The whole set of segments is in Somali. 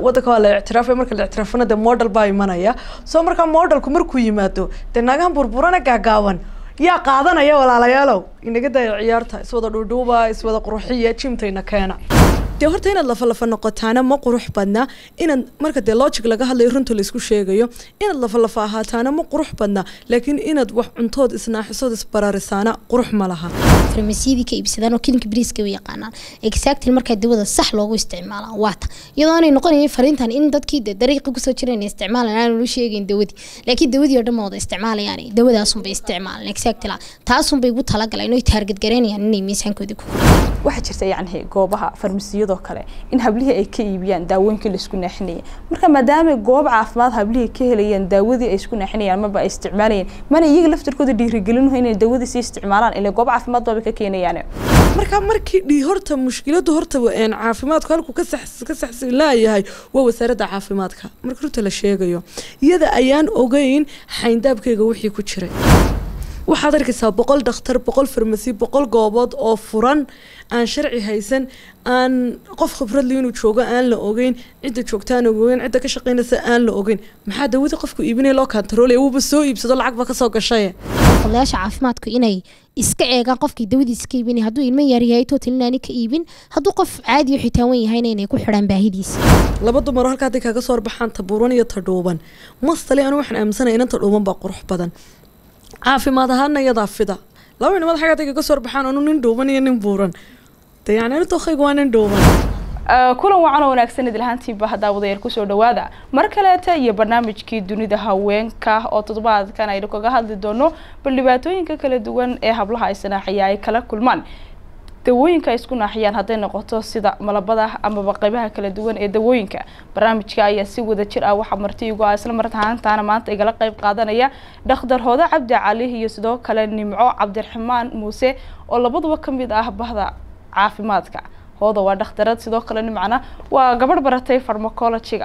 wadanka waa la ictiraafay marka la ictiraafana dee model baa imanaya soo markaa modelku markuu yimaado dee naagahan burburana gaagaaban yaa qaadanaya walaalayaalow inaga daya ciyaarta iswada dhuudhuuba iswada qurxiya jimtayna keena dee horta inaad lafalafa noqotaana ma qurux badna inaad marka dee logic laga hadlayo runta laisku sheegayo inaad lafalafa ahaataana ma qurux badna laakiin inaad wax cuntood isnaaxisood isbararisaana qurux ma laha farmasiyadii ka iibsadaan oo kilinka bariiska u yaqaanaan exactly markaa dawada sax loogu isticmaalaa waata iyadoo aanay noqonayn fariintan in dadkii de dariiqi kusoo jireen isticmaalan aanu lu sheegayn dawadii laakiin dawadii oo dhan ma wada isticmaalayaan dawadaasunbay isticmaalan exactly taasunbay ugu talagaleen oy taarget garaynayaan inay miisaankoodii ku waxaa jirta yacni goobaha farmasiyadoo kale in hablihii ay ka iibiyaan daawooyinkii laisku naaxinayay marka maadaama goob caafimaad hablihii ka helayaan daawadii ay isku naaxinayaan maba ay isticmaalayeen mana iyaga laftirkooda dhiirigelinaho inay daawadii sii isticmaalaan ilaa goob caafimaad baaba ka keenayaan marka markii dhi horta mushkiladu horta caafimaadku halkuu ka ka saxsan laayahay waa wasaaradda caafimaadka marka runta la sheegayo iyada ayaan ogeyn xayndaabkayga wixii ku jiray waxaad arkaysaa boqol dhakhtar boqol farmasi boqol goobood oo furan aan sharci haysan aan qof khibradli inuu joogo aan la ogeyn cidda joogtaan ogeyn cidda ka shaqeynaysa aan la ogeyn maxaa dawada qofku iibinaya loo kantaroolaya wuuba soo iibsado lacag ba kasoo gashaye xirfadlayaasha caafimaadku inay iska eegaan qofkii dawadiisa ka iibinaya hadduu ilmo yar yahay tootal inaani ka iibin hadduu qof caadi oo xitaawan yahayna inay ku xidhaan baahidiisa laba dumaro halka hadday kaaga soo horbaxaan tabuuran iyo tadhuuban mastale anu waxaan aaminsanaya inan tadhuuban baa qurux badan caafimaad ahaana iyadaa fida laba nimad xagga hadday kaga soo horbaxaan anu nin dhuuban iyo nin buuran de yani anu dookayga waa nin dhuuban kulan wacan oo wanaagsan idil ahaantiiba haddaa wadayaal kusoo dhawaada mar kaleeta iyo barnaamijkii dunida haweenka oo toddobaadkan aynu kaga hadli doono bal dhibaatooyinka kala duwan ee hablaha ay sanaaxiya ay kala kulmaan dawooyinka ay isku naaxiyaan hadday noqoto sida malabada amaba qaybaha kala duwan ee dawooyinka barnaamijka ayaa si wada jir ah waxaa marti igu ah isla martahaantaana maanta igala qayb qaadanaya dhakhtar hoodo cabdi cali iyo sidoo kale nimco cabdiraxmaan muuse oo labaduba ka mid ah bahda caafimaadka hooda waa dhakhtarad sidoo kale nimcana waa gabadh baratay farmacologiga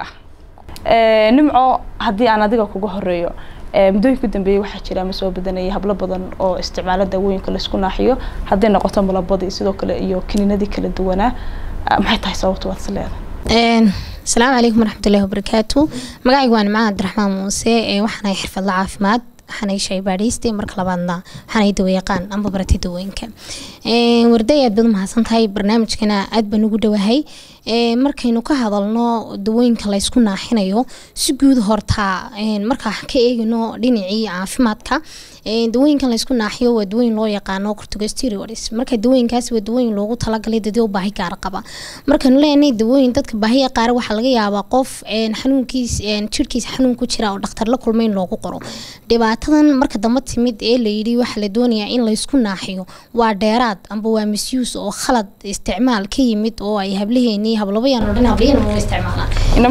nimco haddii aan adiga kuga horeeyo muddooyinka dambeeyey waxaa jira ama soo badanayay hablo badan oo isticmaalo daawooyinka laisku naaxiyo hadday noqoto malabadii sidoo kale iyo kiniinadii kala duwanaa maxay tahay sababta waad is leedahay asalaamu calaykum waraxmatullahi wabarakaatu magacaygu waa nimcaan cabdiraxmaan muuse waxaanahay xirfadla caafimaad waxaanay shaybaadhaystay marka labaadna waxaanay dawayaqaan amba baratay dawooyinka warday aad baad umahadsan tahay barnaamijkana aad baan ugu dhowahay markaynu ka hadalno dawooyinka laysku naaxinayo si guud horta markaa ka eegino dhinacii caafimaadka dawooyinkan laysku naaxiyo waa dawooyin loo yaqaano corticosteroids marka dawooyinkaas waa dawooyin loogu talagalay dadii u baahi gaar qaba markanu leenahay dawooyin dadka baahiya qaar waxaa laga yaabaa qof xanuunkiis jirkiisa xanuun ku jira oo dhakhtar la kulmay in loogu qoro dhibaatadan marka damba timid ee layidhi waxaa la doonayaa in laysku naaxiyo waa dheeraad amba waa misyuus oo khalad isticmaal ka yimid oo ay hablaheeni hablabayaan oo dhan hablayan ma isticmaalaan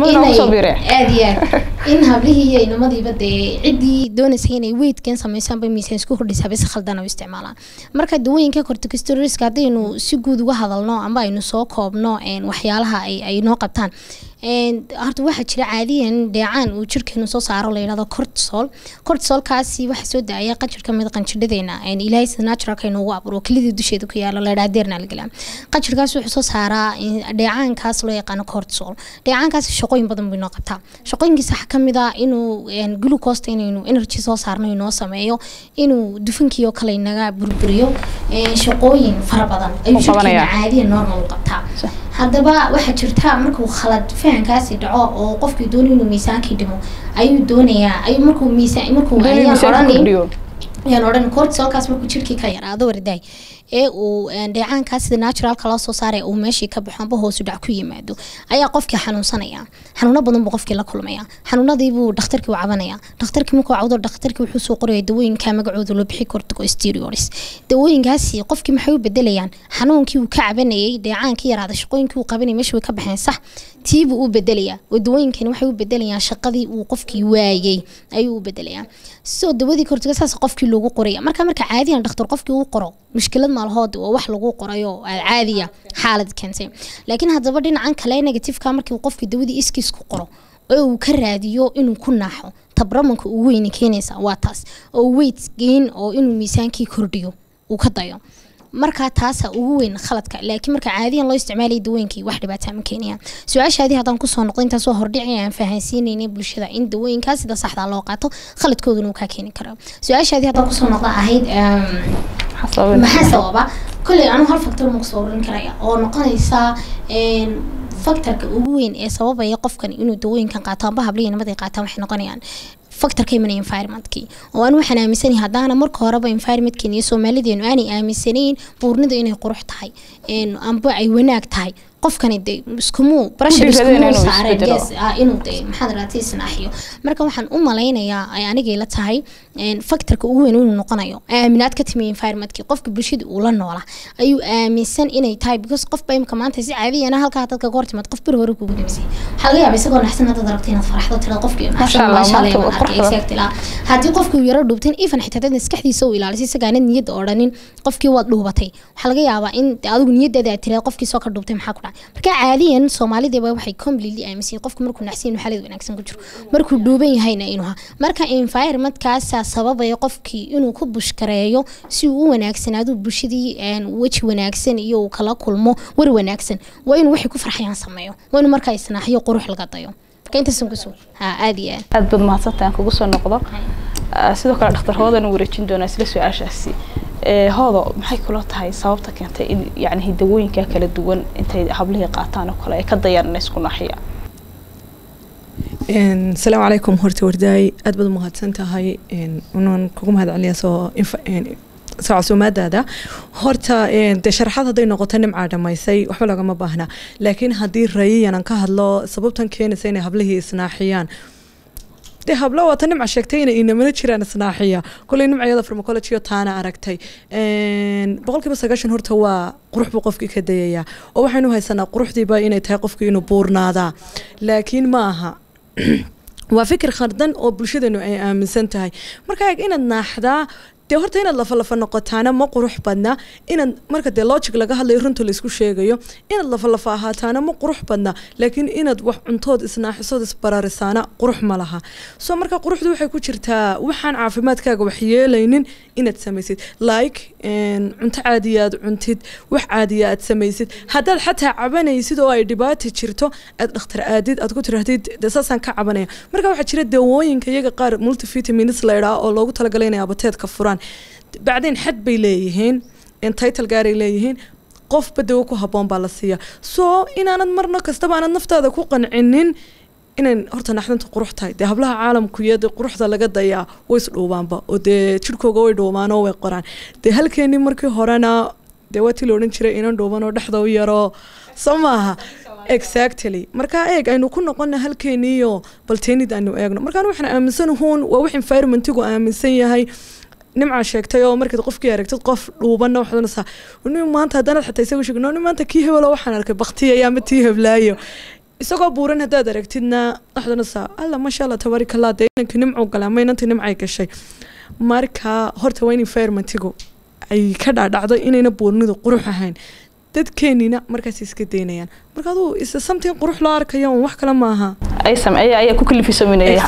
aad iyo aad in hablihii iyo inamadiiba dee ciddii doonaysa inay weydkan sameysaan bay miisaan isku kordhisa bay si khaldan u isticmaalaan marka dawooyinka corticosteroidska haddaynu si guud uga hadalno amba aynu soo koobno waxyaalaha ay noo qabtaan horta waxaa jira caadiyan dheecaan uu jirkeenu soo saaro la yidhahdo cortisol cortisolkaasi waxaa soo daaya qanjir ka mid qanjidhadeena ilaahay sida naturalka inoogu aburo kelidii dusheeda ku yaalo la yidhaha deerna la gelaa qanjirkaas wuxuu soo saaraa dheecaankaas loo yaqaano cortisol dheecaankaasi shaqooyin badan buu inoo qabtaa shaqooyinkiisa waxaa ka mid ah inuu glucosta inaynu energy soo saarno inoo sameeyo inuu dufankiioo kale inaga burburiyo shaqooyin fara badan ayuu jirkeena caadiyan normal u qabtaa haddaba waxaa jirta markuu khalad fahankaasi dhaco oo qofkii doonay inuu miisaankii dhimo ayuu doonayaa ayuu markuu miisaan markuu ayaan odhanin ayaan odhan cortisolkaas markuu jirkii ka yaraado wardaay ee uu dheecaankaas sida naturalka loo soo saaray uu meeshii ka baxo amba hoosu dhac ku yimaado ayaa qofkii xanuunsanaya xanuuno badan buu qofkii la kulmaya xanuunadiibuu dhakhtarkii u cabanaya dhakhtarkii markuu cawdo dhakhtarkii wuxuu soo qoraya dawooyinka magacooda loo bixi corticosteroids dawooyinkaasi qofkii maxay u bedelayaan xanuunkii uu ka cabanayay dheecaankii yaraada shaqooyinkii uu qabanayay meesha way ka baxeen sax tiibuu u bedelayaa oo dawooyinkani waxay u bedelayaan shaqadii uu qofkii waayay ayuu u bedelayaa soo dawadii cortico saas qofkii loogu qoraya marka marka caadiyan dhakhtar qofkii uu qoro mushkilad maalhood oo wax lagu qorayo caadiya xaalad keentay laakiin haddaba dhinacan kale negatifeka markii qofkii dawadii iskiis ku qoro oo uu ka raadiyo inuu ku naaxo tabramanka ugu weyni keenaysa waa taas oo weight gain oo inuu miisaankii kordhiyo uu ka dayo markaa taasa ugu weyn khaladka laakiin marka caadiyan loo isticmaalaya dawooyinkii wax dhibaataa ma keenayaan su-aashaadii haddaan kusoo noqdo intaas waa hordhici aan fahansiinayna bulshada in dawooyinkaas sida saxda loo qaato khaladkooduna uu kaa keeni karaa su-aashaadii haddaan kusoo noqdo ahayd maxaa sababa kolley anuu hal factor ma kusoo oran karaya oo noqonaysa factorka ugu weyn ee sababaya qofkan inuu dawooyinkan qaato amba habliya nimaday qaataan waxay noqonayaan factorka imanaya environmentkii oo anu waxaan aaminsanahay haddaana marka horeba environmentkeena iyo soomaalideenu aanay aaminsanayn buurnida inay qurux tahay amba ay wanaag tahay qofkani de iskumu pressure iskumu saareen yes inuu de maxaad raatay isnaaxiyo marka waxaan u malaynayaa ay anigay la tahay factorka ugu weyn inuu noqonayo aaminaad ka timi environmentkii qofka bulshada uu la noola ayuu aaminsan inay tahay because qofba imka maanta si caadiyana halkaa dadka ka hortimaad qof bir hore kugu dhimsay waxaa laga yaaba isagoo naxsan haddaad aragto inaad faraxdo tirada qofkii naxsan maasha haddii qofkii uu yaro dhuubtin even xitaa dad maskaxdiisa uu ilaalisay isagaanad niyadda odhanin qofkii waad dhuubatay waxaa laga yaabaa in adigu niyaddeeda aad tirada qofkii soo ka dhuubtay maxaa ku dhacay marka caadiyan soomaalideeba waxay completely aaminsan qofku markuu naxsan inuu xaalad wanaagsan ku jiro markuu dhuuban yahayna inuu ha marka environmentkaasaa sababaya qofkii inuu ku bushkareeyo si uu u wanaagsanaado bulshadii weji wanaagsan iyo uu kala kulmo war wanaagsan waa inuu waxay ku farxayaan sameeyo waa inuu markaa isnaaxiyo qurux laga dayo marka intaasan kusoo ha aada iyo aad aad baad mahadsantahay aan kugu soo noqdo sidoo kale dhakhtar hoodan wareejin doonaa isla su-aashaasi hoodo maxay kula tahay sababta keentay in yani hidawooyinka kala duwan intay hablihii qaataan oo kale ay ka dayaan inay isku naaxiya asalaamu calaykum horta wardaay aad baad umahadsan tahay unaan kugu mahad celiya soo soo casuumaadaada horta dee sharaxaad hadday noqoto nimcaa dhamaysay waxba lagama baahna laakiin haddii rayiyanan ka hadlo sababtan keenaysa inay hablihii isnaaxiyaan dee hablo waata nimca sheegtay inay inamana jiraan isnaaxiya koley nimcayada farmacology taana aragtay boqolkiiba sagaashan horta waa qurux buu qofkii ka dayayaa oo waxaynu haysanaa quruxdiiba inay tahay qofkii inuu buurnaadaa laakiin ma aha waa fikir khardan oo bulshadeenu ay aaminsan tahay marka eeg inaad naaxdaa dee horta inaad lafalafa noqotaana ma qurux badna inaad marka dee logic laga hadlayo runta laysku sheegayo inaad lafalafa ahaataana ma qurux badna laakiin inaad wax cuntood isnaaxisood isbararisaana qurux ma laha soo marka quruxdu waxay ku jirtaa waxaan caafimaadkaaga wax yeelaynin inaad samaysid like cunto caadiya aad cuntid wax caadiya aad samaysid haddaad xataa cabanaysid oo ay dhibaata jirto aad dhakhtar aadid aad ku tirahdid dee saasaan ka cabanaya marka waxaa jira dawooyinka iyaga qaar multivitamins la idhaa oo loogu talagalay inay abateedka furaan bacdeen xad bay leeyihiin title gaaray leeyihiin qofba dawo ku habboon baa la siiya soo inaanad marna kastaba aanad naftaada ku qancinin inayn horta naxdinta qurux tahay dee hablaha caalamkuyo dee quruxda laga dayaa way isdhuubaanba oo dee jirhkooga way dhuumaan oo way qoraan dee halkeenii markii horena dee waa tii la odhan jiray inan dhuuban oo dhexda u yaroo soo maaha exactly markaa eeg aynu ku noqona halkeeniiyo balteenid aynu eegno markaan waxaan aaminsan huun waa wax environmentigu aaminsan yahay nimcaa sheegtay oo markaad qofkii aragtid qof dhuubanna waxaad onaysaa nin maanta haddanaad xataa isagu sheegno nin maanta kii hebelo waxaan arkay baktiyaya ama tii heblaayo isagoo buuran haddaad aragtidna waxaad onaysaa alla maasha allah tabaarikallah dee inankii nimcuu galay ama inantii nimcay gashay marka horta waa in environmentigu ay ka dhaadhacdo inayna buurnidu qurux ahayn dadkeenina markaas iska daynayaan marka aduu is something qurux loo arkayo un wax kale maaha ay sameey ayaa ku kalifisaminaya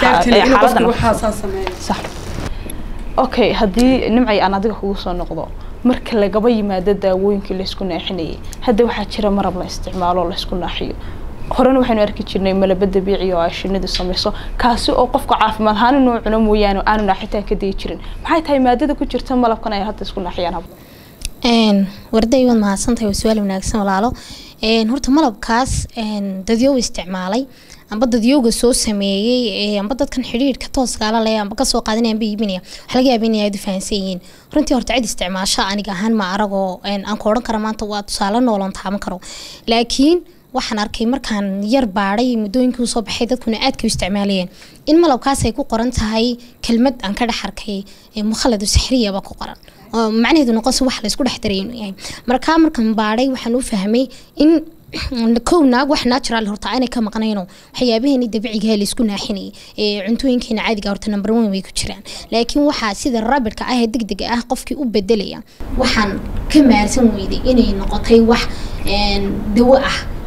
sax okay haddii nimcay aan adiga kugu soo noqdo marka lagaba yimaado daawooyinkii laysku naaxinayay hadda waxaa jira marab la isticmaalo oo laysku naaxiyo horena waxaynu arki jirnay malaba dabiici oo ay shinidu samayso kaasi oo qofka caafimaad ahaan inuu cuno mooyaane aanu naaxitaan ka dayi jirin maxay tahay maadada ku jirta malabkan ay hadda isku naaxiyaan hablo warday waad mahadsantahay waa su-aal wanaagsan walaalo horta malabkaas dadyow isticmaalay amba dadyowga soo sameeyey amba dadkan xidhiirka tooskaala leh amba kasoo qaadanaya amba iibinaya waxaa laga yaaba inay aad u fahansan yihiin runtii horta cid isticmaasha aniga ahaan ma aragoo aan ku odhan kara maanta waa tusaale nooloon taaban karo laakiin waxaan arkay markaan yar baadhay muddooyinkii usoo baxay dadkuna aadka u isticmaalayeen in malabkaas ay ku qoran tahay kelmad aan ka dhex arkay mukhaladu sixriyaba ku qoran oo macnaheedu noqonse wax laysku dhex daray inuu yahay markaa markaan baadhay waxaan u fahmay in kow naag wax natural horta aanay ka maqnayno waxyaabaheeni dabiiciga laysku naaxinayay ee cuntooyinkeena caadiga horta number one way ku jiraan laakiin waxaa sida rabidka ah ee degdega ah qofkii u bedelaya waxaan ka maarsan weyday inay noqotay wax dawo ah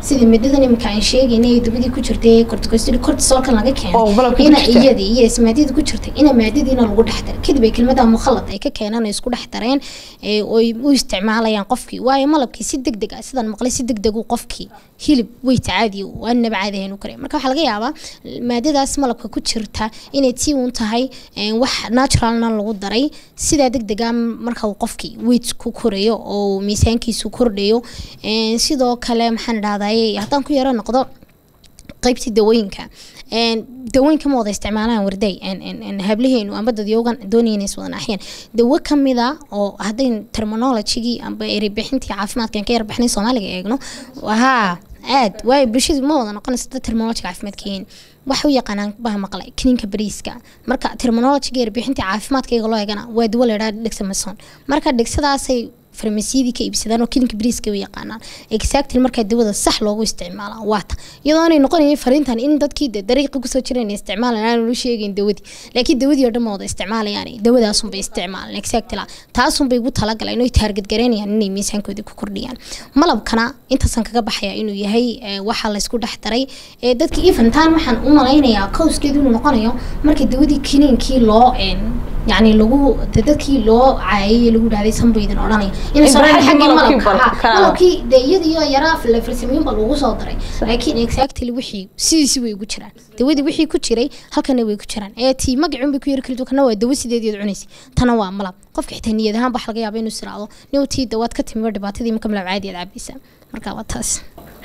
sida midhadan imika aan sheegaynay ee dawladii ku jirtay corticosteroid cortisolkan laga Oo malabka keenay ku ina jirta. iyadii iyo ismaadiyada ku jirtay ina maadadiina lagu dhex daray kadib ay kelmada mukhalad ay ka keenaan ay isku dhex dareen ee oy u isticmaalayaan qofkii waayo malabkii si degdeg ah sidaan maqlay si degdeg uu qofkii hilib weyt caadi waanaba caadi ahayn u karaya marka waxaa laga yaabaa maadadaas malabka ku jirta inay tii uun tahay een, wax naturalna lagu daray sidaa degdega marka uu qofkii weyt ku korayo oo miisaankiisu kordhayo een, sidoo kale maxaan idhahdaye haddaan ku yaro noqdo qaybtii dawooyinka een, dawooyinka ma wada isticmaalaan warday een- een- een hablaheenu amba dadyoogan doonayeen is wada naaxiyeen dawo kamida oo haddayn terminologigii amba ereybixintii caafimaadka aan ka yarbixnay soomaaliga eegno haa aad waayo bulshadu ma wada noqonaysa dad terminology caafimaadkiin waxa u yaqaanaan baha maqlay kiniinka bariiska marka terminologiga erbixintii caafimaadka iyaga loo eegana waa dawo la idhaha dhegsameson marka dhegsadaasay farmasiyadii ka iibsadaan oo kilinka bariiska u yaqaanaan exactly markaa dawada sax loogu isticmaalaa waata iyadoo aanay noqonayn fariintan in dadkii de dariiqi kusoo jireen ay isticmaalan aan lu sheegayn dawadii laakiin dawadii oo dhan ma wada isticmaalayaan dawadaasunbay isticmaalan exactly taasunbay ugu talagaleen oy taarget gareynayaan inay miisaankoodii ku kordhiyaan malabkana intaasan kaga baxaya inuu yahay eh, waxa laysku dhex daray ee dadka eventan waxaan u malaynayaa kowskeedu inuu noqonayo marka dawadii kiniinkii loo een, yacni lagu de dadkii loo caayay lagu dhahday sanbaydin odhanaya inay In soo xagga xaggii malabkii malabka bal- haa, ka- malabkii de iyadiyo yaraa la farsamooyin baa lagu soo daray laakiin exactly wixii sidiisi way ugu jiraan dawadii wixii ku jiray halkana way ku jiraan ee tii magacun bay ku yari karto kana waa dawo sideediyood cunaysa tana waa malab qofka xitaa niyad ahaan baa laga yaaba inuu siraado niw tii dawaad ka timi waa dhibaatadii marka malab caadi aad cabaysa marka waa taas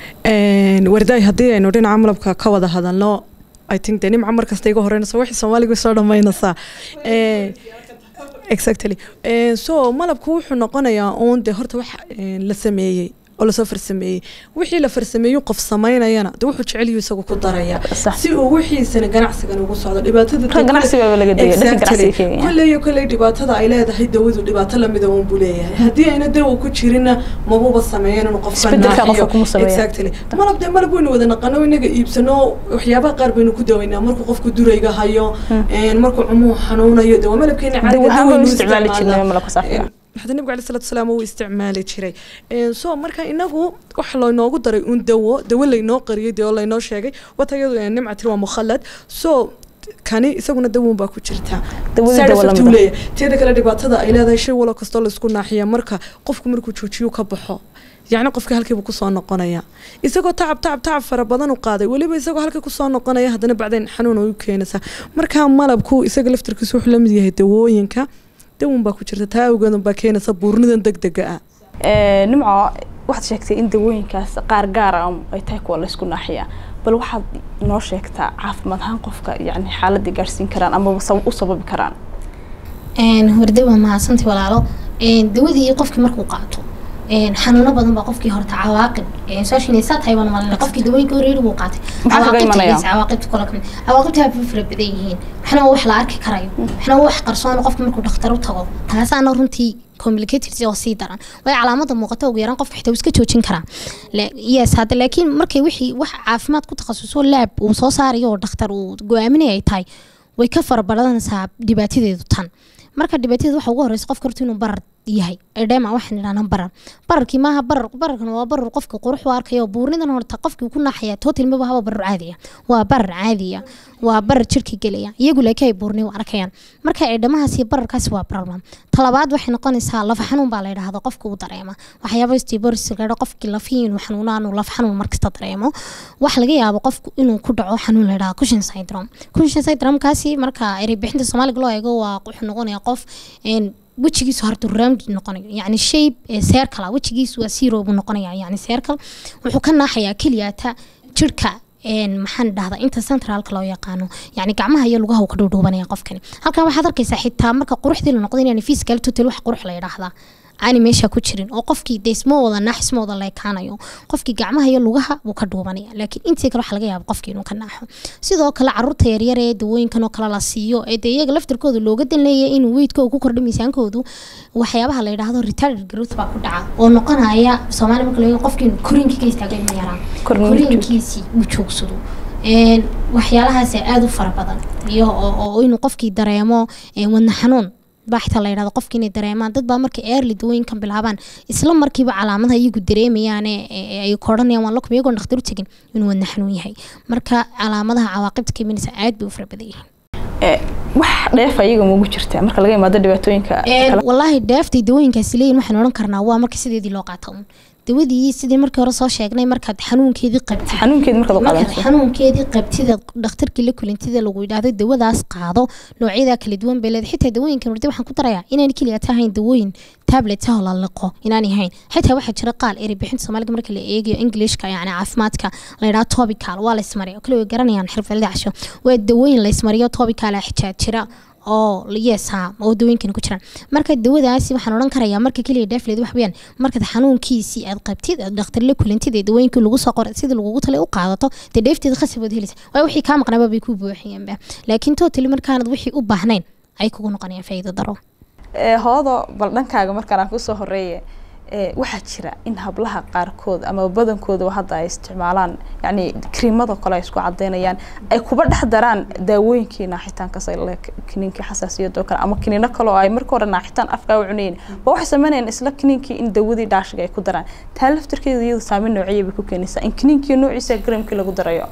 Een, wardaay haddii aynu dhinaca malabka ka wada hadalno i think de nimca markasta iga horeynaysa wixii soomaaliga soo dhammaynaysaa Ee, exactly Ee, so malabku wuxuu noqonayaa uun de horta wax een, la sameeyey oo lasoo farsameeyey wixii la farsameeyu qof samaynayana de wuxuu jecel yahu isagu ku daraya Sax. si uu wixiisana ganacsigan ugu socdo dhibaatada Ka ganacsiga laga degay, dadka ganacsiga keenaya. kolley iyo kolley dhibaatada ay leedahay dawadu dhibaato lamida uun buu leeyahay haddii ayna dawa ku jirinna mabuba sameeyeen inuu qofka Isbeddelka naaxiyo. qofka kuma sameeya. Exactly. malab dee malab waynu wada naqano inaga iibsano waxyaabaha qaar baynu ku dawaynaa markuu qofku durayga hayo een, markuu cumuhu xanuunayo de waa malabkeena Dawo caadiga ahaan dawaynu baynu isticmaali jirnay isticmaalnaa. malabka saafiga. Een, maxaa nabiga calaih salatu wasalaam uu isticmaali jiray Een, so marka inagu waxa laynoogu daray un dawo dawo laynoo qariyay dee oo laynoo sheegay wata iyadu een, nimca tiri waa mukhalad so kani isaguna dawoon baa ku jirta Dawadii Side dawo effect lamid uu ah. leeyahay. teeda kale dhibaatada ay leedahay shay walo kastoo laisku naaxiya marka qofku markuu joojiyo ka baxo yacni qofka halkiibu kusoo noqonaya isagoo tacab tacab tacab fara badan u qaaday weliba isagoo halka kusoo noqonaya haddana bacdayn xanuun ay u keenaysaa marka malabku isaga laftarkiisu wuxuu la mid yahay dawooyinka dawan baa ku jirta taa awgeedan baa keenaysa buurnidan degdega ah Ee, nimco waxaad sheegtay in dawooyinkaas qaar gaar ah ay tahay kuwa laysku naaxiya bal waxaad noo sheegtaa caafimaad ahaan qofka yani xaaladii gaarsiin karaan ama u sababi karaan horde waa mahadsantay walaalo Een, dawadii qofkii markuu qaato een, xanuuno badan baa qofkii horta cawaaqib een, soo inaysaa tahay baan malina qofkii dawooyinka horeeri buu qaatay Maxaa kaga Cawaaqibta imanaya? is- cawaaqibta kula kamid cawaaqibta aad bay fara badan yihiin waxna waa wax la arki karayo waxna waa wax qarsoon qofka markuu dhakhtar u tago taasaana runtii complicated oo sii daran way calaamada muuqata ugu yaraan qofka xitaa wuu iska joojin karaa La- yes hadda laakiin markay wixii wax caafimaad ku takhasuso laab uu soo saarayo oo dhakhtar uu go-aaminaya ay tahay way ka fara badanaysaa dhibaatadeedu tan marka dhibaatadeedu waxa ugu horeysa qofka horta inuu barar yahay edema waxaan idhahnaa barar bararkii maaha barar bararkan waa barar qofka qurux u arkayo buurnidan horta qofkii ku naxaya total maba haba barar caadiya waa barar caadiya waa barar jirka gelaya iyagu laakiin ay buurni u arkayaan marka edhamahaasi bararkaasi waa problem talabaad waxay noqonaysaa lafa xanuun baa la yidhaahda qofka uu dareema waxyaaba stiboris la qofkii lafihii inuu xanuunaan uu laf xanuun markasta dareemo waxa laga yaabo qofku inuu ku dhaco xanuun la yidhaha cushion syndrome cushion syndrome-kaasi marka ereybixinta soomaaliga loo eego waa wuxuu noqonaya qof een wejigiisu harta round noqonayo yacni shape ee circle ah wejigiisu waa zero buu noqonaya yacni circle wuxuu ka naaxayaa keliyata jirka een maxaan dhahdaa inta centralka loo yaqaano yacni gacmaha iyo lugaha uu ka dhuudhuubanaya qofkani halkan waxaad arkaysaa xitaa marka quruxdii la noqdo inaan physical total wax qurux la yidhaahdaa aani meesha ku jirin oo qofkii de isma wada naax isma wada leekaanayo qofkii gacmaha iyo lugaha wuu ka dhuubanaya laakiin intii kale waxa laga yaaba qofkii inuu ka naaxo sidoo kale caruurta yaryar ee dawooyinkan oo kale la siiyo ee dee iyaga laftirkooda looga dan leeyahay inuu weydkooda ku kordho miisaankoodu waxyaabaha la yidhaahdo retarded growth baa ku dhaca oo noqonaya soomaali marka laga qofkii inuu koriinkii ka istaago ilma yaraan Korniin uu koriinkiisii uu joogsado een waxyaalahaas aada u fara badan iyo oo oo inuu qofkii dareemo een wadna xanuun baa xitaa la yidhahdo qofka inay dareemaan dad baa markay early dawooyinkan bilaabaan isla markiiba calaamadaha iyagu dareemayaane ee ay koodhanayaan waan lakum iyagoon dhakhtar u tegin inuu wadna xanuun yahay marka calaamadaha cawaaqibta ka imanaysa aad bay u fara badan yihiin Eh, wax dheef ayaga ma ugu jirta marka laga imaado dhibaatooyinka kala walaahi dheeftay dawooyinkaasi leeyihin waxaan odhan karnaa waa marka sideedii loo qaata un dawadii sidii markii hore soo sheegnay markaad xanuunkeedii qabtid xanuunkeed markaad u markaad qaadanayso xanuunkeedii qabtida dhakhtarkii la kulintida lagu yidhaahdo dawadaas qaado noocyadaa kala duwan bay leedahay xitaa dawooyinkan wardi waxaan ku darayaa inaan keliya tahayn dawooyin tablet ah oo la liqo inaanay hayn xitaa waxaa jira qaal eri bixinta soomaaliga marka la eegayo englishka yani caafimaadka la yidhaha topical waa la ismariya kale way garanayaan xirfadada casho waa dawooyin la ismariyo topical ah xitaa jira oo yes ha oo dawooyinkan ku jiraan marka dawadaasi waxaan odhan karayaa marka keliya dheefleed wax weeyaan markaad xanuunkiisii aad qabtid aad dhakhtar la kulantid ee dawooyinkii lagu soo qoray sidii lagugu talay u qaadato dee dheefteeda khasab waad helaysa waayo wixii kaa maqnaaba bay ku buuxiyeenba laakiin totally markaanad wixii u baahnayn ay kugu noqonayaan faa'iido daro Eh, hoodo bal dhankaaga markaan aan kusoo horeeye eh, waxaa jira in hablaha qaarkood ama badankooda hadda ay isticmaalaan yacni krimada kale ay isku cadeynayaan ay kuba dhex daraan daawooyinkii naaxitaanka sale kiniinkii xasaasiyadoo kale ama kiniino kale oo ay marka hore naaxitaan afkaa u cunayn ba waxay sameynayaan isla kiniinkii in dawadii dhaashiga ay ku daraan taa laftarkeeda iyadu saameyn noociyay bay ku keenaysaa in kiniinkii noociisa gramkii lagu darayo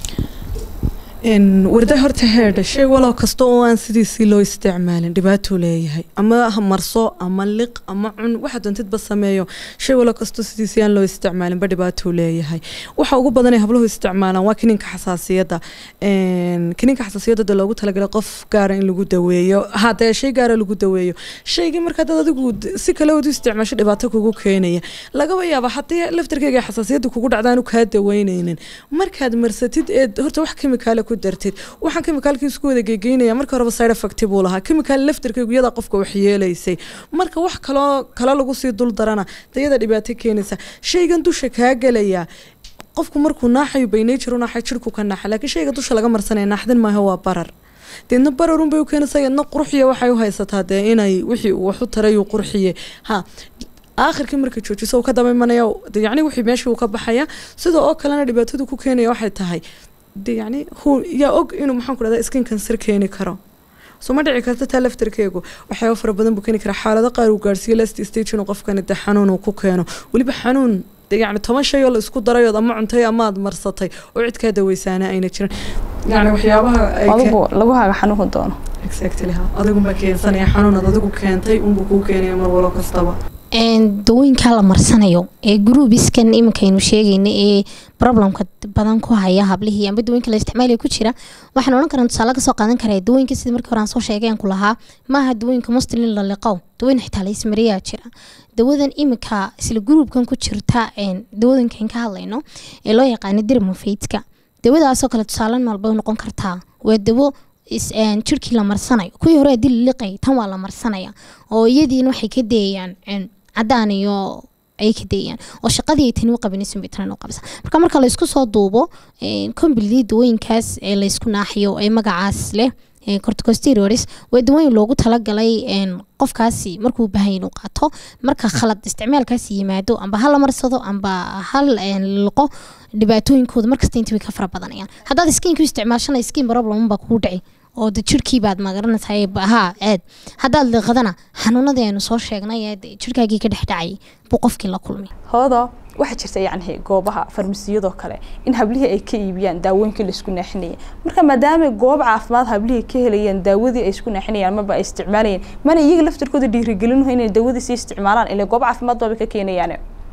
Een, warda horta heedha shay walow kasta oo aan sidiisii loo isticmaalin dhibaatuu leeyahay ama ha marso ama liq ama cun waxa doontidba sameeyo shay walow kastoo sidiisii aan loo isticmaalinba dhibaatuu leeyahay waxa ugu badan ay habluhu isticmaalaan waa kiniinka xasaasiyadda Een, kiniinka xasaasiyadda dee loogu talagalay qof gaara in lagu daweeyo hadee shay gaara lagu daweeyo shaygii markaa dad adigu d- si kale ood u isticmaasho dhibaato kugu keenaya lagaba yaaba haddii laftarkeyga xasaasiyadda kugu dhacdaanu kaa daweyneynin markaad marsatid ee horta wax kemikaale ku dartid waxaan kemikaalkii isku wada gegeynaya marka horeba side effect buu lahaa kemikaal laftarkeygu iyada qofka wax yeelaysay marka wax kaloo kale lagu sii dul darana dayada dhibaato keenaysa shaygan dusha kaa gelaya qofku markuu naaxayo by nature u naaxay jirku ka naaxa laakiin shayga dusha laga marsanaya naaxdin maaha waa barar deedna bararun bay u keenaysaa yadna qurxiya waxay u haysataa dee inay wixii uu wax u taray uu qurxiye ha aakhirkii markay joojiso uu ka daba imanaya de yacni wixii meeshii uu ka baxaya sida oo kalena dhibaatadu ku keenaya waxay tahay de yacni hu yaa og inuu maxaan ku dhahdaa skin cancer keeni karo soo ma dhici karta taa laftarkeegu waxyaaba fara badan buu keeni karaa xaalado qaar uu gaarsiiyo last stage inuu qofkani de xanuun uu ku keeno weliba xanuun de yacni toban shay oo la isku darayood ama cuntay ama aad marsatay oo cid kaa daweysaana ayna jiran yacni waxyaabaha ay ke- adigu lagu haga xanuunka doono exactly ha adigunbaa keensanaya xanuunad adigu keentay unbuu kuu keenaya mar walo kastaba Een, dawooyinka la marsanayo ee groubiskan iminkaynu sheegayna ee problemka badan ku haya hablihii amba dawooyinka la isticmaalaya ku jira waxaan odhan karaa tusaale kasoo qaadan karaa dawooyinka sidii markii hore aan soo sheegay aan ku lahaa maaha dawooyinka muslim la liqow dawooyin xitaa la ismariyaa jira dawadan iminka isla groupkan ku jirta een, dawadankan ka hadlayno ee loo yaqaano dermofeidka dawadaasoo kale tusaale nool bay noqon kartaa waa dawo is- een, jirkii la marsanayo kuwii hore haddii la liqay tan waa la marsanaya oo iyadiina waxay ka dayayaan een, cadaan iyo ayay ka dayayaan oo shaqadii ay tani u qabanaysan bay tani u qabsa marka marka laysku soo duubo kombilidii dawooyinkaas ee laysku naaxiyo ee magacaas leh ee corticosteroids waa dawooyin loogu talagalay een, qofkaasi markuu u baahan yahay inuu qaato marka khalad isticmaalkaasi yimaado amba ha la marsado amba hal een, liqo dhibaatooyinkooda markasta inta way ka fara badanayaan haddaad skiinku isticmaashana skin problem baa kugu dhici oo de jirkii baad magaranaysaa haa aad haddaad liqadana xanuunadii aynu soo sheegnay ee de jirkaagii ka dhex dhacayay buu qofkii la kulmay hoodo waxaa jirta yacni goobaha farmasiyadoo kale in hablihii ay ka iibiyaan daawooyinkii la isku naaxinayay marka maadaama goob caafimaad hablihii ka helayaan daawadii ay isku naaxinayaan maba ay isticmaalayeen mana iyaga laftarkooda dhiirigelinaho inay daawadii sii isticmaalaan ilaa goob caafimaad baaba ka keenayaan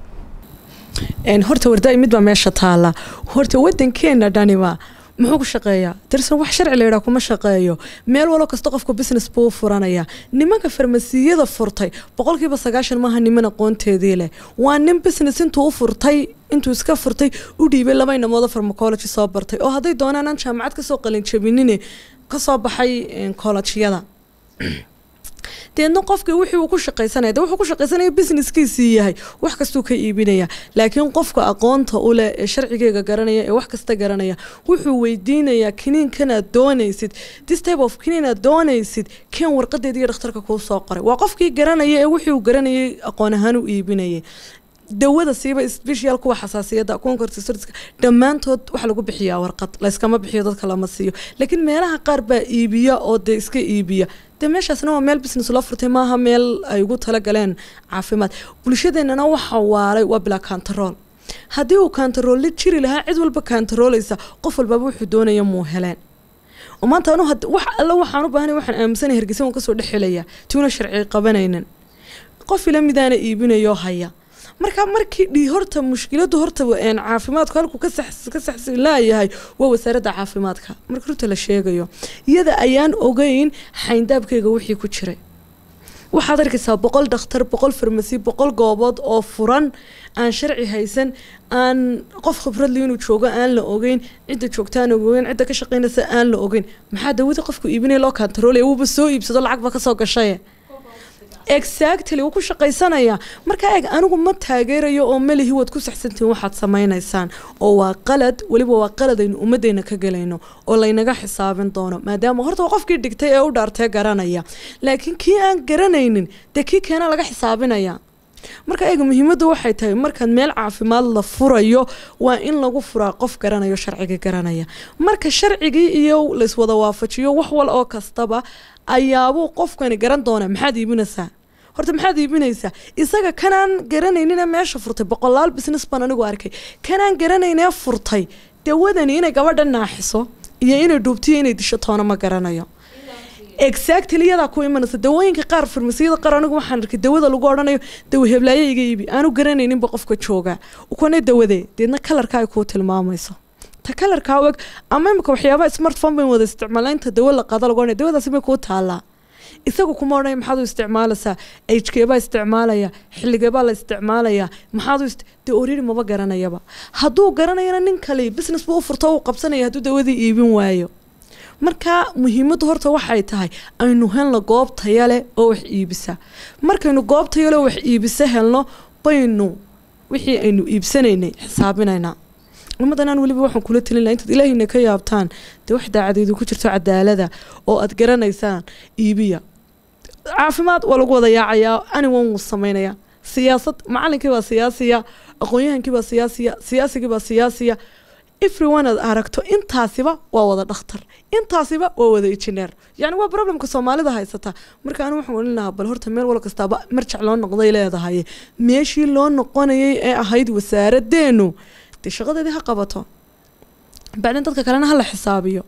Een, horta wardaay mid baa meesha taala horta wadankeena dhaniba muxuu ku shaqeeyaa tirsan wax sharci la yidhaha kuma shaqeeyo meel walo kasta qofku business buu u furanaya nimanka farmasiyada furtay boqolkiiba sagaashan maaha niman aqoonteedii leh waa nin business intuu u furtay intuu iska furtay u dhiibay laba inamoodo farmacology soo bartay oo hadday doonaan aan jaamacad kasoo qalin jabinine kasoo baxay kolajyada deedna qofka wixii uu ku shaqaysanaya de wuxuu ku shaqaysanaya businesskiisii yahay wax kastuu ka iibinaya laakiin qofka aqoonta u leh ee sharcigeega garanaya ee wax kasta garanaya wuxuu weydiinayaa kiniinkanaad doonaysid this type of kiniinaad doonaysid keen warqadeeda iyo dhakhtarka kuu soo qoray waa qofkii garanaya ee wixii uu garanayay aqoon ahaan u iibinayay dawada siiba special kuwa xasaasiyadda kuwan cortisoska dhammaantood waxa lagu bixiyaa warqad layskama bixiyo dadka lama siiyo laakiin meelaha qaar baa iibiya oo dee iska iibiya dee meeshaasna waa meel business loo furtay maaha meel ay ugu talagaleen caafimaad bulshadeennana waxa waalay waa bilaa kantarool haddii uu kantaroolli jiri lahaa cid walba kantaroolaysa qof walbaba wuxuu doonaya muu heleen oo maanta anu wax alla waxaan u baahanay waxaan aaminsanay hargeysa waan kasoo dhex helaya tuuna sharci qabanaynin qof ila midaana iibinayoo haya marka markii dhi horta mushkiladu horta caafimaadku halkuu ka saxsi laayahay waa wasaaradda caafimaadka marka runta la sheegayo iyada ayaan ogeyn xayndaabkeyga wixii ku jiray waxaad arkaysaa boqol dhakhtar boqol farmasi boqol goobood oo furan aan sharci haysan aan qof khibradli inuu joogo aan la ogeyn cidda joogtaan ogeyn cidda ka shaqeynaysa aan la ogeyn maxaa dawada qofku iibinaya loo kantaroolaya wuuba soo iibsado lacag ba kasoo gashaye exactly wuu ku shaqaysanaya marka eeg anigu ma taageerayo oo melihi waad ku saxsantihiin waxaad samaynaysaan oo waa qalad weliba waa qalad aynu ummaddeena ka gelayno oo laynaga xisaabin doono maadaama horta waa qofkii dhigtay ee u dhaartee garanaya laakiin kii aan garanaynin dee kii keena laga xisaabinaya marka eega muhiimaddu waxay tahay markaad meel caafimaad la furayo waa in lagu furaa qof garanayo sharciga garanaya marka sharcigii iyo layswada waafajiyo wax wal oo kastaba ayaabuu qofkani garan doonaa maxaad iibinaysaa horta maxaad iibinaysaa isaga kanaan garanaynina meesha furtay boqolaal business baan anigu arkay kanaan garanaynee furtay dawadani inay gabadha naaxiso iyo inay dhuubtiyo inay disho toona ma garanayo exactly iyadaa ku imanaysa dawooyinka qaar farmasiyada qaar anigu waxaan arkay dawada lagu odhanayo dawa heblaayo iga iibi aanu garanayninba qofka jooga ukane dawadee deedna kalarka ay kuu tilmaamayso ta kalarkaa og ama imika waxyaabaha smartphone bayn wada isticmaala inta dawo la qaada lagu odhanaya dawadaasi may kuu taallaa isagu kuma odhanaya maxaad u isticmaalaysaa hkeebaa isticmaalaya xilligeebaa la isticmaalaya maxaad u dee oriri maba garanayaba hadduu garanayana nin kale business buu u furto uu qabsanaya hadduu dawadii iibin waayo marka muhiimaddu horta waxay tahay aynu helno goob taya leh oo wax iibisa markaynu goob taya leh oo wax iibisa helno baynu wixii aynu iibsanaynay xisaabinaynaa ummaddanaan weliba waxaan kula talin laha intaad ilaahayna ka yaabtaan dee wax daacadeedu ku jirto cadaalada oo aad garanaysaan iibiya caafimaad waa lagu wada yaacayaa aniwan wuu samaynayaa siyaasad macalinkii baa siyaasiya aqoon-yahankii baa siyaasiya siyaasigii baa siyaasiya everyone aad aragto intaasiba waa wada dhakhtar intaasiba waa wada injineer yacni waa problemka soomaalida haysata marka anigu waxaan olin lahaa bal horta meel wal kastaaba marjac loo noqday leedahay meeshii loo noqonayay ee ahayd wasaaraddeenu dee shaqadeedii ha qabato bacdin dadka kalena ha la xisaabiyo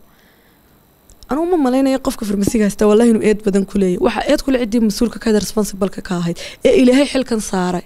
anugu ma malaynaya qofka farmasiga haysta wallahi inuu eed badan ku leeyahy waxaa eed kule ciddii mas-uulka kada responsibleka ka ahayd ee ilaahay xilkan saaray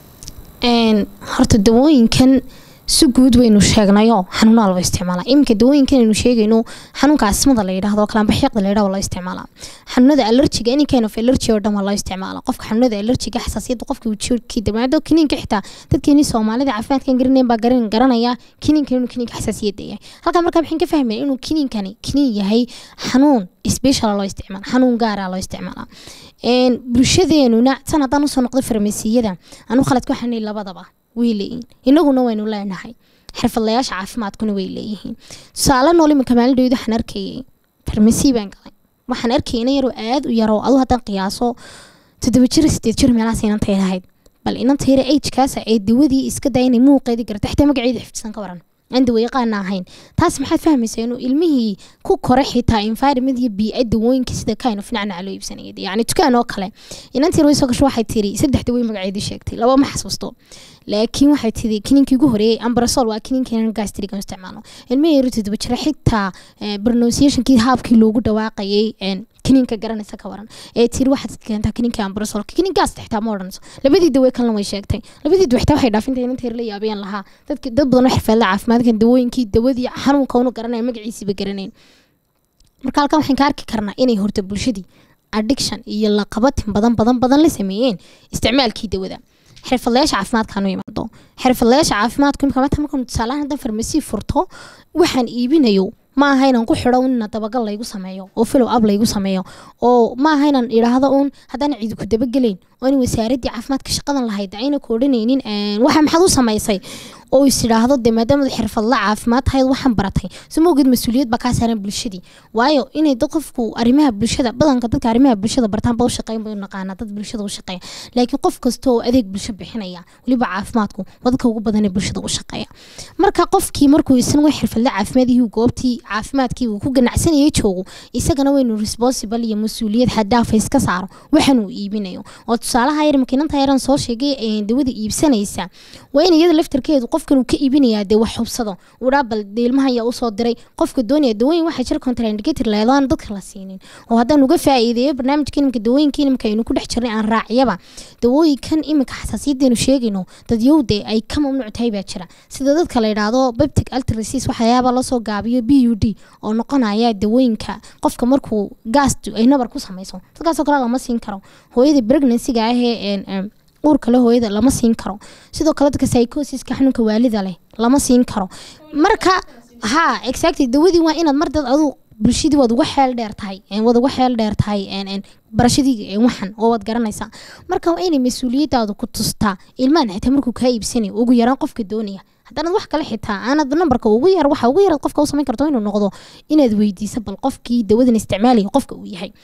horta dawooyinkan si guud waynu sheegnayo xanuuna walba isticmaala iminka dawooyinkan aynu sheegayno xanuunka asmada la yidhahdo kalambaxyaqda la yidhahdo waa loo isticmaalaa xanuunada allergiga any kind of allergy oo dhan waa loo isticmaala qofka xanuunada allergiga xasaasiyadda qofka jirkii damaado kiniinka xitaa dadkeenii soomaalida caafimaadkan garanayn baa garan garanaya kiniinkan inuu kiniinka xasaasiyadda yahay halkaa markaa maxaan ka fahmaya inuu kiniinkani kiniin yahay xanuun special loo isticmaala xanuun gaara loo isticmaala bulshadeenuna tan haddaan usoo noqday farmasiyada anu khaladka waxaan labadaba way leeyihiin inaguna waynu leenahay xirfadlayaasha caafimaadkuna way leeyihiin tusaale nool iminka maalindhawd waxaan arkayay farmasi baan galay waxaan arkayay inan yaroo aada u yaroo aduu haddaan qiyaaso toddoba jir sideed jir meelahaas inanta lahayd bal inanta yara agekaasa ee dawadii iska daya inay muuqeedi garta xitaa magaceeda xifdisan ka waran aan dawayaqaana ahayn taas maxaad fahmaysaa inuu ilmihii ku koray xitaa environment iyo biica dawooyinka sida kind of nacnaca loo iibsanaya yacni dukaan oo kale inantii way soo gasho waxay tiri saddex dawooyin magaceedii sheegtay laba ma xasuusto laakiin waxay tiri kininkii ugu horeeyey ambrasol waa kininkeenan gastrigan isticmaalno ilmihii yaro todoba jira xitaa pronunciationkii haabkii loogu dhawaaqayay kininka garanaysa ka waran ee tiri waxaad keentaa kininka ambrasolka kininkaas xitaa ma odhanayso labadii dawe kalena way sheegtay labadii dawe xitaa waxay dhaafintay inanta yar la yaabeen lahaa dadki dad badan oo xirfadla caafimaadkan dawooyinkii dawadii xanuunka unu garanaya magaciisiiba garanayn marka halkan waxaan ka arki karnaa inay horta bulshadii addiction iyo laqabatin badan badan badan la sameeyeen isticmaalkii dawada xirfadlayaasha caafimaadkaanu imaado xirfadlayaasha caafimaadku imika maanta markaan tusaalahan haddaan farmasi furto waxaan iibinayo ma aha inaan ku xidho ina dabagal laygu sameeyo oo follow up laygu sameeyo oo ma aha inaan idhaahdo uun haddaan ciidi ku dabagelayn oo in wasaaraddii caafimaadka shaqadan lahayd ayna ku odhanaynin waxa maxaad u samaysay oo is idhaahdo dee maadaama xirfadla caafimaad tahay waxaan baratay soo maogid mas-uuliyad baa kaa saaran bulshadii waayo inay dad qofku arrimaha bulshada badanka dadka arrimaha bulshada bartaan ba u shaqeyn bay u naqaanaa dad bulshada u shaqeeya laakiin qof kasta oo adeeg bulsho bixinaya weliba caafimaadku wadadka ugu badan ee bulshada u shaqeeya marka qofkii markuu isna way xirfadle caafimaadihii goobtii caafimaadkii uu ku ganacsanayay joogo isagana waynu responsible iyo mas-uuliyad xadaafa iska saaro waxan uu iibinayo oo tusaalaha yar makiinanta yaran soo sheegay ee dawada iibsanaysa waa in iyada laftarkeedu qofkan uu ka iibinayaa dee wax hubsado udhaa bal dee ilmaha ayaa usoo diray qofka doonaya dawooyin waxaa jira contraindicator leedaan dadka la siinin oo haddaan uga faa'iideeyo barnaamijka imika dawooyinka imika aynu ku dhex jirnay aan raacyaba dawooyinkan imika xasaasiyaddeenu sheegayno dadyowde ay ka mamnuuc tahay baa jira sida dadka la yidhaahdo beptic altrasis waxyaaba lasoo gaabiyo b u d oo noqonaya dawooyinka qofka markuu gaas ay nabar ku samayso dadkaasoo kale lama siin karo hooyada pregnancyga ahee uurka le hooyada lama siin karo sidoo kale dadka psychosiska xanuunka waalida leh lama siin karo marka ha exactly dawadii waa inaad mar dad aduu bulshadii waad uga xeel dheer tahay waad uga xeel dheer tahay barashadii waxan oo waad garanaysaa marka waa inay mas-uuliyadaadu ku tustaa ilmahan xitaa markuu kaa iibsanayo ugu yaraan qofka doonaya haddaanad wax kale xitaa aanad nambarka ugu yar waxa ugu yaraad qofka u samayn karto inuu noqdo inaad weydiiso bal qofkii dawadan isticmaalaya qofka uu yahay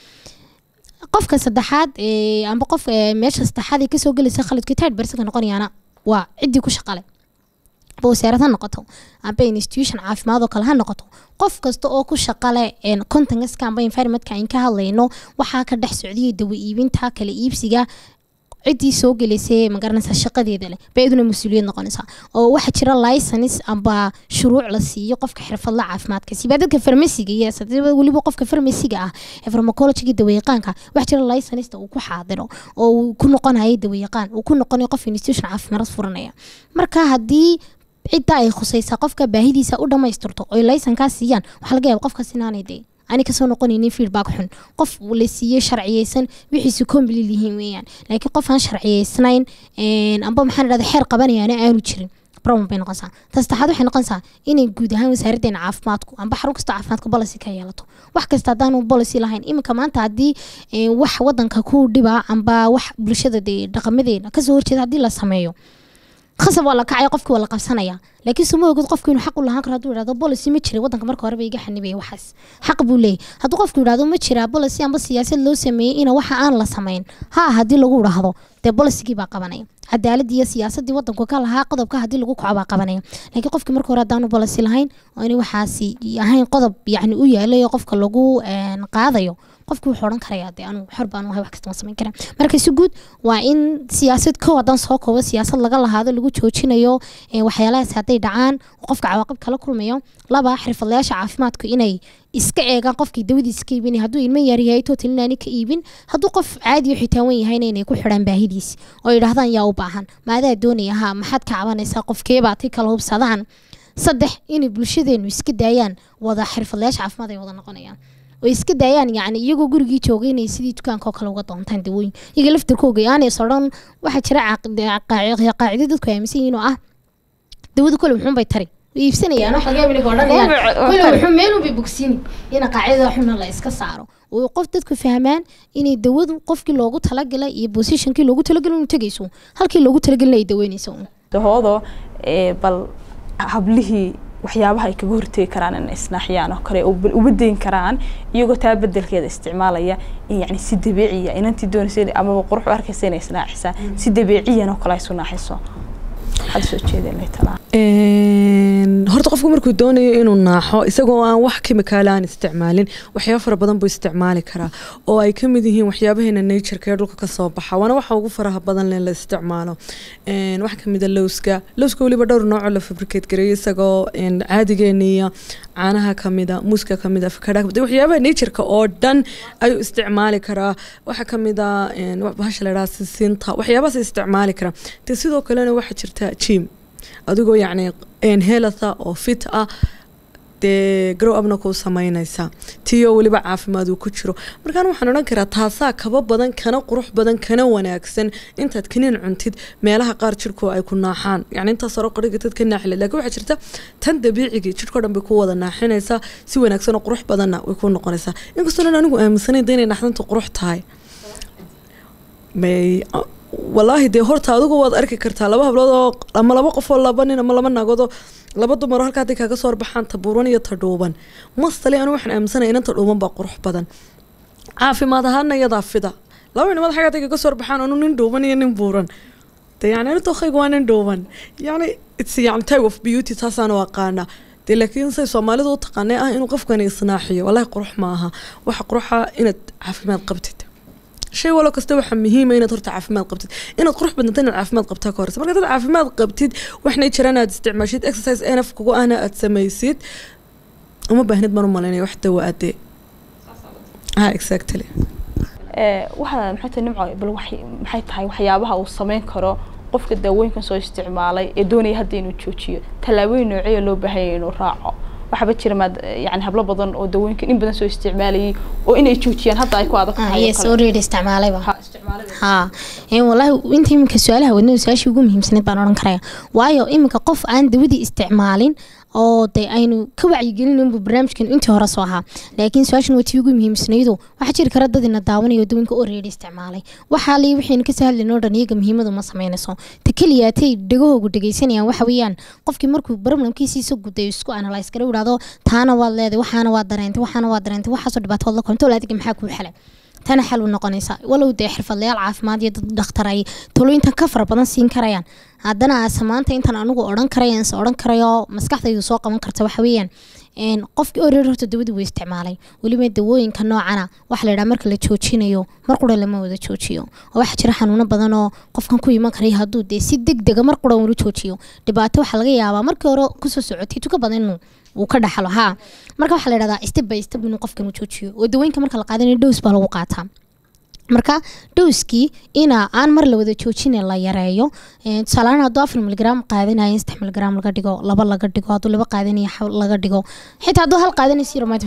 qofka saddexaad amba qof meesha saddexaad ee kasoo gelaysa khaladka taad barsanka noqonayaana waa ciddii ku shaqale amba wasaarad ha noqoto amba institution caafimaad oo kale ha noqoto qof kasta oo ku shaqale contangaska amba environmentka ayn ka hadlayno waxaa ka dhex socdiyay dawa iibinta kala iibsiga ciddii soo gelaysay magaranaysaa shaqadeeda leh bay iduna mas-uuliyad noqonaysaa oo waxaa jira license amba shuruuc la siiyo qofka xirfadla caafimaadka siba dadka farmasiga iyo weliba qofka farmasiga ah ee farmacologiga dawayaqaanka waxaa jira license uu ku xaadiro oo uu ku noqonayo dawayaqaan uu ku noqonayo qof institution caafimaad furanaya marka haddii cidda ay khusaysaa qofka baahidiisa u dhammaystirto oy laysankaas siiyaan waxaa laga yaaba qofkaas inaanay dee ani kasoo noqonaynin feedback xun qof la siiyey sharciyeysan wixiisu kombilil yihiin weeyaan laakiin qof aan sharciyeysnayn amba maxaan idhahda xeer qabanayaana aanu jirin problem bay noqonaysaa ta saddexaad waxay noqonaysaa inay guud ahaan wasaaraddeena caafimaadku amba xarun kastoo caafimaadka policy ka yeelato wax kasta haddaanu policy lahayn iminka maanta haddii wax wadanka ku dhiba amba wax bulshada dee dhaqamadeena kasoo horjeeda haddii la sameeyo khasab waa la kacaya qofki waa la qabsanaya laakiin suma ogid qofku inuu xaq u lahaan karo hadduu yidhahdo policy ma jira wadanka marka horeba iga xanibaya waxaas xaq buu leeyahy hadduu qofku yidhahdo ma jira policy amba siyaasad loo sameeyey ina waxa aan la samayn ha haddii lagu idhaahdo dee policygii baa qabanaya cadaaladii iyo siyaasadii wadanku ka lahaa qodobka haddii lagu kaco baa qabanaya laakiin qofkii marka hore haddaanu policy lahayn oo inay waxaasi ahayn qodob yacni u yaalay oo qofka lagu qaadayo qofki wuxuu odhan karayaa dee anu xor baan ahay wax kasta ma samayn karaa marka si guud waa in siyaasad kow haddaan soo koobo siyaasad laga lahaado lagu joojinayo waxyaalahaas hadday dhacaan qofka cawaaqib kala kulmayo laba xirfadlayaasha caafimaadku inay iska eegaan qofkii dawadiisa ka iibinaya hadduu ilmo yaryahay total inaani ka iibin hadduu qof caadiyo xitaawan yahayna inay ku xidhaan baahidiisi oo yidhahdaan yaa u baahan maadaa doonaya ha maxaad ka cabanaysaa qofkeebaa ti kala hubsadaan saddex inay bulshadeenu iska daayaan wada xirfadlayaasha caafimaad ay wada noqonayaan oo iska daayaan yacni iyagoo gurigii joogay inay sidii dukaanka oo kale uga doontaan dawooyin iyaga laftarkooga aanay sodhan waxaa jira qaacido dadku aaminsan yihiin oo ah dawada kole muxuun bay tari way iibsanayaan wax laga yaaba odhanayaan kole wuxuu meelun bay bogsiini ina qaacidada xuna la iska saaro oo qof dadku fahmaan inay dawadu qofkii loogu talagalay iyo positionkii loogu talagalay inuu tegayso halkii loogu talagalay ay daweynayso dahoodo bal hablihii waxyaabaha ay kaga hortegi karaan in isnaaxiyaan oo kale uba dayn karaan iyagoo taa bedelkeeda isticmaalaya in yani si dabiiciya inantii doonaysa amaba qurux u arkaysa inay isnaaxisaa si dabiiciyan oo kale ay isu naaxiso waxaad soo jeedeen talaa horta qofku markuu doonayo inuu naaxo isagoo aan wax kimikaala aan isticmaalin waxyaaba fara badan buu isticmaali karaa oo ay kamid yihiin waxyaabaheena natureka ee dhulka kasoo baxa waana waxa ugu faraha badan len la isticmaalo waxaa kamid a lowska lowska weliba dhowr noocoo la fabricate gareeyo isagoo caadigeena iyo caanaha kamida muuska kamid afakadha kamid waxyaabaha natureka oo dhan ayuu isticmaali karaa waxaa kamid a bahasha la dhaha sisinta waxyaabahaas isticmaali karaa de sidoo kalena waxaa jirta jim adigoo yacni helatha oo fit ah dee garow abna kuu samaynaysa tiyo weliba caafimaad uu ku jiro markaan waxaan odhan karaa taasaa kaba badan kana qurux badan kana wanaagsan intaad kaniin cuntid meelaha qaar jirhku ay ku naaxaan yani intaas hore qoriga dad ka naaxile laakiin waxaa jirta tan dabiicigii jirhkao dhan bay ku wada naaxinaysaa si wanaagsan oo qurux badanna way ku noqonaysaa inkastoo dhan anigu aaminsanayn da inay naxdanta qurux tahay may walaahi dee horta adigu waad arki kartaa laba hablood oo ama laba qof oo laba nin ama laba naagood oo laba dumar oo halkaa hadday kaaga soo horbaxaan ta buuran iyo ta dhuuban mastali anu waxaan aaminsanaya inanta dhuuban baa qurux badan caafimaad ahaana iyadaa fida laba nimad xagga hadday kaga soo horbaxaan anu nin dhuuban iyo nin buuran de yani anu dookayga waa nin dhuuban yani its yani type of beauty taasaan u aqaana dee laakiin say soomaalidu u taqaanay ah inuu qofkani isnaaxiyo walaahi qurux maaha waxa quruxa inaad caafimaad qabtid shay walo kasta waxaa muhiima inaad horta caafimaad qabtid inaad qurux badnata inaad caafimaad qabtaa ka horeysa marka dad caafimaad qabtid waxna jiraan aad isticmaashid exercise enaf kugu ahna aad samaysid uma baahnid man u malaynaya wax dawa adee ha exactly waxaa maxay tahay nimco bal waxay maxay tahay waxyaabaha uu sameyn karo qofka daawooyinkan soo isticmaalay ee doonaya hadda inuu joojiyo tallaabooyin nooceeya loo baahanya inuu raaco waxaaba jira maad yani hablo badan oo dawooyinkan in badan soo isticmaalayay oo inay joojiyaan hadda ay ku adag tahay oo yes kale. already isticmaalayba Ha, isticmaalada. haa een wallaahi inta iminka su-aalaha wadnada su-aashii ugu muhiimsaneed baan odhan karaya waayo iminka qof aan dawadii isticmaalin oo de aynu ka wacyigelin bu barnaamijkan intii hore soo ahaa laakiin su-aashan waa tii ugu muhiimsanaydu waxaa jiri kara dad ina daawanayo dawinka already isticmaalay waxaa li waxaynu kasoo hadlayn oo dhan iyaga muhiimadu ma sameynayso ta keliyaatay dhegahoogu dhegeysanayaan waxa weeyaan qofkii markuu problemkiisiisa gudayo isku analyse kara idhahdo taana waad leeday waxaana waad dareentay waxaana waad dareentay waxaasoo dhibaatood la konto adiga maxaa kuu xelay tana xal u noqonaysa walow dee xirfadlayaal caafimaad iyo dad dhakhtar ay talooyintan ka fara badan siin karayaan haddana aase maanta intan anigu odhan karaya se odhan karayo maskaxdaydu soo qaban karta waxa weeyaan een, qofkii oreer horta dawadii wuu isticmaalay weliba dawooyinka noocana waxa la yidhaha marka la joojinayo mar qura lama wada joojiyo oo waxaa jira xanuuno badan oo qofkan ku iman karaya hadduu dee si deg dega mar qura ula joojiyo dhibaato waxaa laga yaabaa markii hore kusoo socotay tuka badan inuu uu ka dhaxlo haa marka waxaa la yidhahdaa step by step inuu qofkan u joojiyo oo dawooyinka marka la qaadanayo dhows baa lagu qaataa marka dhowskii ina aan mar la wada joojine la yareeyo Ee, tusaale ahaan hadduu afar miligram qaadanayo in saddex miligram laga dhigo laba laga dhigo hadduu laba qaadanayo xaw- laga dhigo xitaa hadduu hal qaadanayo si ramaad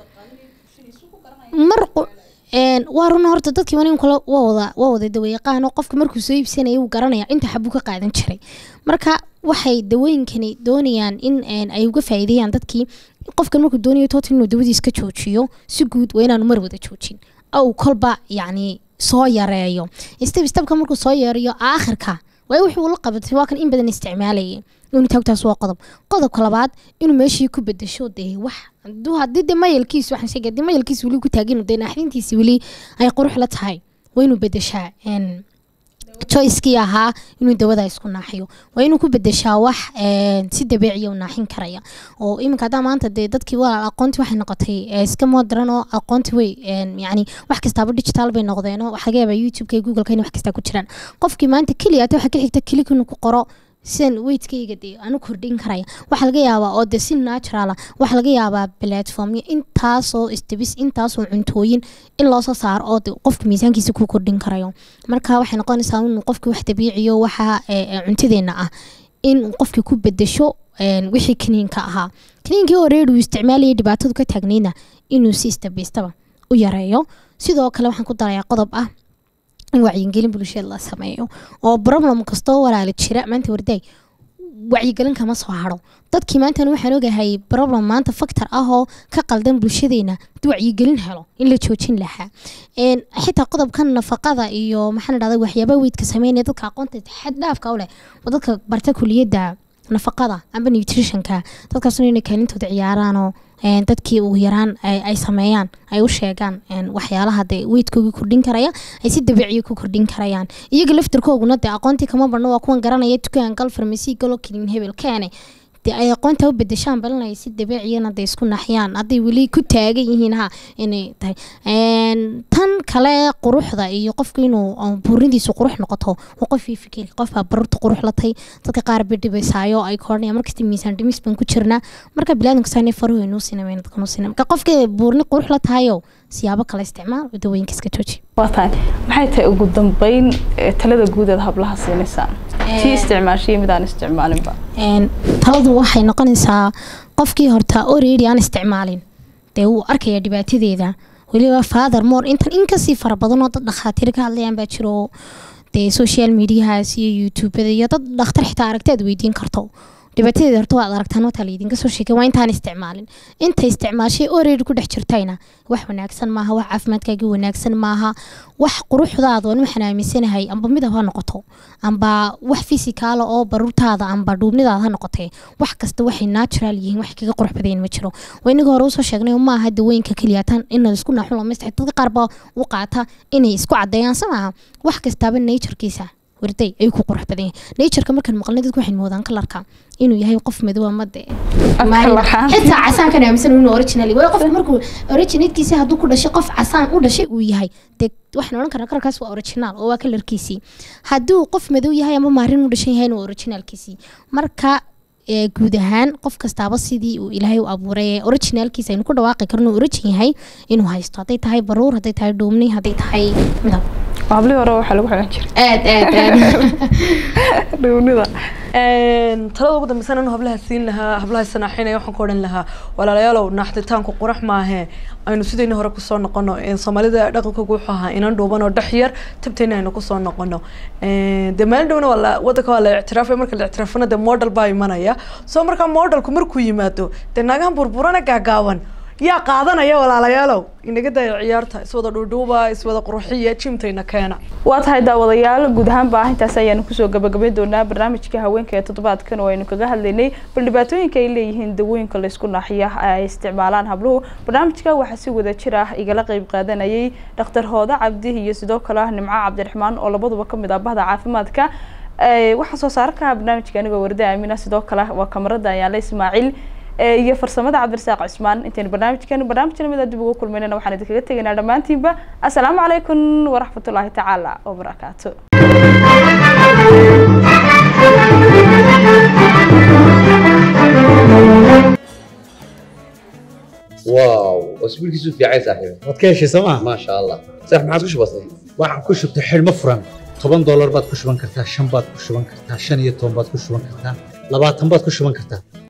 mar qu- een, waa run horta dadkii manin kale waa wada waa wada dawayaqaan oo qofka markuu soo iibsanaya uu garanaya inta xabuu ka qaadan jiray marka waxay dawooyinkani doonayaan in een, ay uga faa'iideeyaan dadkii qofkan markuu doonayo total inuu dawadiis ka joojiyo si guud waa inaanu mar wada joojin ou kolba yacni soo yareeyo step stepka markuu soo yareeyo aakhirka waa wuxuu la qabatay waa kan in badan isticmaalayay inuu taagtaas waa qodob qodobka labaad inuu meeshii ku bedesho dee wax hadduu haddii dee mayalkiis waxaan sheegay haddii mayalkiis weli ku taagin dee naaxdintiisi weli ay qurux la tahay waa inuu bedeshaa een, choicekii ahaa inuu dawada isku naaxiyo waa inuu ku bedeshaa wax een, si dabiiciya u naaxin karaya oo iminka haddaa maanta dee dadkii walaal aqoonti waxay noqotay ee, iska modern oo aqoonti way een, yacni wax kastaaba digital bay noqdeen oo waxaa laga yaabaa youtubeka iyo googleka in wax kastaa ku jiraan qofkii maanta keliya hata waxaa ka xigta kilik inuu ku qoro sidan weydkayga dee anu kordhin karaya waxaa laga yaabaa oo de si natural ah waxaa laga yaabaa platformyo intaasoo istabis intaasoo cuntooyin in loo soo saaro oo de qofka miisaankiisa ku kordhin karayo marka waxay noqonaysaa inuu qofki wax dabiiciyo waxa ee, ee, cuntadeena ah in qofkii ku bedesho een, wixii kaniinka ahaa kaniinkii horeer uu isticmaalayay dhibaatadu ka taagnayna inuu si istabistaba u yareeyo sidoo kale waxaan ku darayaa qodob ah in wacyigelin bulshada la sameeyo oo problem kastoo walaala jira maanta wardaay wacyigelin kama soo haro dadkii maantana waxaan ogahay problem maanta factor ah oo ka qaldan bulshadeena haddii wacyigelin helo in la joojin lahaa Een, xitaa qodobkan nafaqada iyo maxaan dhahda waxyaabaha weydka sameynaya dadka aqoonta xad dhaafka u leh waa dadka barta kuliyadda nafaqada amba nutritionka dadkaasuna inay kaalintooda ciyaaraan oo een, dadkii ugu yaraan ay ay sameeyaan ay u sheegaan een, waxyaalaha dee weydkooga kordhin karaya ay si dabiiciya ku kordhin karayaan iyaga laftarkooguna dee aqoontii kama badno waa kuwan garanaya dukaan gal farmasi galo keliin hebel keene dee ay aqoonta u bedeshaan balinaya si dabiiciyana dee isku naxyaan hadday weli ku taagan yihiin ha inay tahay Een, tan kale quruxda iyo qofka inuu uh, buurindiisu qurux noqoto waa qof ii fikir qof baa barurta qurux la tahay dadka qaar bay dhibaysaayo ay koranaya markasta miisaan dhimis baan ku jirnaa marka bilaadanka saani faruhu inuu sinamayn dadka nuu sinama marka qofka buurni qurux la tahayo siyaabo kale isticmaal oo dawooyinka iska jooji waa tahay maxay tahay ugu dambeyn ee, talada guud eed hablaha siinaysaan tii isticmaashiyo mid aan isticmaalinba Een, taladu waxay noqonaysaa qofkii horta already aan isticmaalin dee wuu arkaya dhibaatadeeda weliba father more intan inkasii fara badan oo dad dhakhaatiir ka hadlayaan baa jiro dee social mediahaas iyo youtubada iyo dad dhakhtar xitaa aragti aad weydiin karto dhibaatadeeda horta waad aragtaan wataa laydinka soo sheegay waa intaan isticmaalin inta isticmaashay oreedi ku dhex jirtayna wax wanaagsan maaha wax caafimaadkaagii wanaagsan maaha wax quruxdaada waan waxaan aaminsanahay amba midab ha noqoto amba wax fisikaala oo baruurtaada amba dhuubnidaada ha noqotee wax kasta waxay natural yihiin wax kaga qurux badayn ma jiro waa inaga hore usoo sheegnay maaha dawooyinka keliyatan in isku naaxun lamaystay dadka qaar baa u qaata inay isku cadeeyaan se maaha wax kastaaba naturekiisa warday ayuu ku qurux badan yahay natureka markaan maqlnay dadku waxay moodaan kalarka inuu yahay qof madow ama de xitaa casaankan aaminsan inuu original yahay qofka markuu originalkiisa hadduu ku dhashay qof casaan u dhashay uu yahay dee waxaan odhan karnaa kalarkaas waa original oo waa kalarkiisii hadduu qof madow yahay ama maarin u dhashan yahay waa originalkiisii marka guud ahaan qof kastaaba sidii uu ilaahay u abuuray originalkiisa aynu ku dhawaaqi karno origin yahay inuu haysto hadday tahay baruur hadday tahay dhuumni hadday tahay midab hablihii hore waxaa lagu xigan jiray aad aad aad dhuunida talada ugu dambeysana inu hablaha siin lahaa hablaha sanaaxinaya waxaan ku odhan lahaa walaalayaalow naaxditaanku qurax maahe aynu sidayna hore kusoo noqono soomaalida dhaqankooga wuxuu ahaa inan dhuuban oo dhex yar tabtayna aynu kusoo noqono dee maalin dhowna waa la wadanka waa la ictiraafay marka la ictiraafana dee model baa imanaya soo markaa modelku markuu yimaado dee naagahan burburana gaagaaban yaa qaadanaya walaalayaalow inaga daya ciyaarta iswada dhuudhuuba iswada qurxiya jimtayna keena waa tahay daawadayaal guud ahaanba intaas ayaanu kusoo gabagabayn doonaa barnaamijka haweenka ee toddobaadkan oo aynu kaga hadlaynay bal dhibaatooyinka ay leeyihiin dawooyinka laysku naaxiya ay isticmaalaan habluhu barnaamijka waxaa si wada jir ah igala qeyb qaadanayay dhakhtar hooda cabdi iyo sidoo kale nimco cabdiraxmaan oo labaduba kamid ah bahda caafimaadka waxaa soo saara kaha barnaamijka anigoo warda aamina sidoo kale waa kamarada ayaale ismaaciil iyo farsamada cabdirasaaq cismaan intaynu barnaamijkan barnaamij lamida dib ugu kulmaynana waxaan idinkaga tegaynaa dhammaantiinba assalaamu calaykum waraxmatullaahi tacaala wabarakaatu واو اسبوعك في عايز صاحبي waad ka heshay sooma ما شاء الله صح ما عاد وش بصي waxaan ku shubtay xidhmo furan toban doolar baad ku shuban kartaa shan baad ku shuban kartaa shan iyo toban baad ku shuban kartaa labaatan baad ku shuban kartaa